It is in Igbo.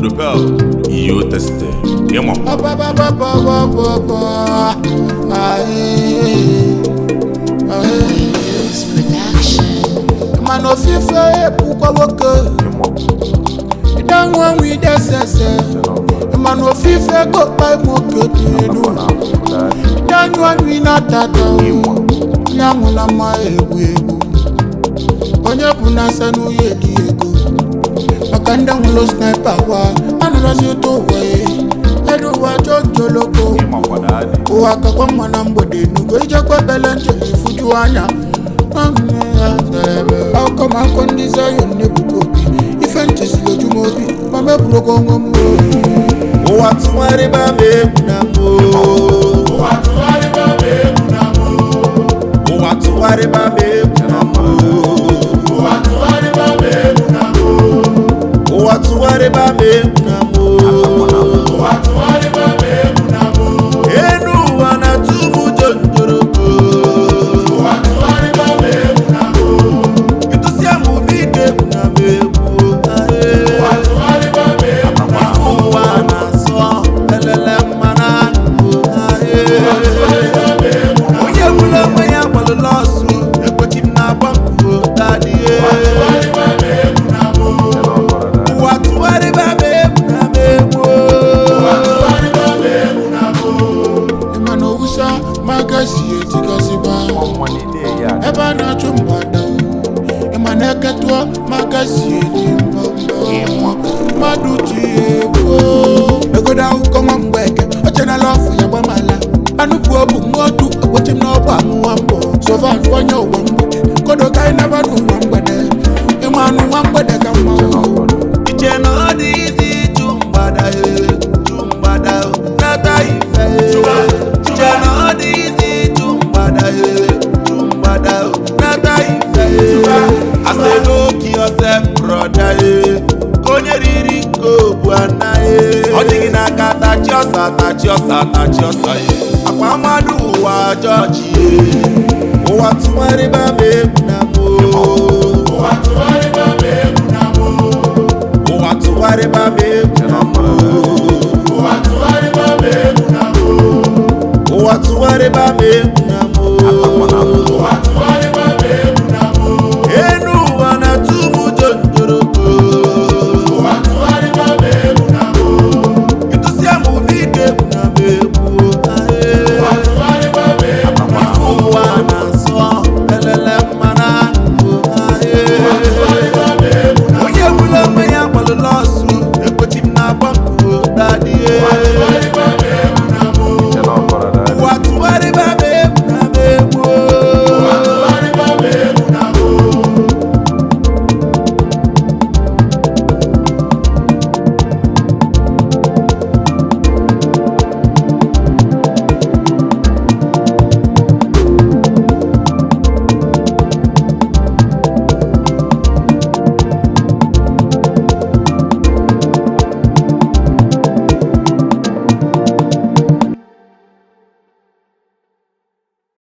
Godopel, Iyo Teste, Yemo. Blues Production. mana ofufe ebukwa nwoke ịdanwa nwa idesese mana ofufe gokpa nwoke dị elu ịdanywa nri na-atata nyanwụ na mma egwu egwu onye bụ na asa n'uye dị ego maka ndị nwụrụ sniper wa anụrọzi ụtọ ụwa ya edu ụwa chọ njoloko ụwa kakwa mma na mgbede nugo ijekwa bele njem ifuju anya akụkọ ma akọ ndị zayon na-ebuka obi ife nchesiri ojuma obi ma mebụrụ ogo onwe m ụwa tụgharịba m egwu na m ụwa tụgharịba m egwu na m ụwa tụgharịba m egwu na m enu ụwa na-atụ m ụjọ njoroko ịtụsịa m ụdị ike egwu na m egwu ife ụwa na-asọ elele mmanụ anụ onye gburu onwe ya gbalụla ọsụ ekwechi m na-agba mbụ dadie ụwa tụgharịba m egwu na m egwu ịma na owusa magasi etigasịba ebe a na-achụ mgbada ịma na eketụọ magasi eti mbọmbọ mmadụ ji egwu egodo akụkọ nwa mgbeke ochenala ọfụ ya gbamala anụpụ obu mmotu ekwechi m n'ọgba amụwa mbọ sovan onye ụwa mgbede kodo ka anyị naba n'ụwa mgbede ịma anụ nwa mgbede ka mma o. iche na ọ dị izi ịchụ mgbada e chụ mgbada o, nata ife e iche na ọ dị izi ịchụ mgbada e chụ mgbada o, nata ife e asị n'oke yourself brother e ka onye riri nke obu anaghị ọ dịghị n'aka tachi ọsa tachi ọsa tachi ọsa e akwa mmadụ ụwa jọji e ụwa tụgharịba m egwu na m o ụwa tụgharịba m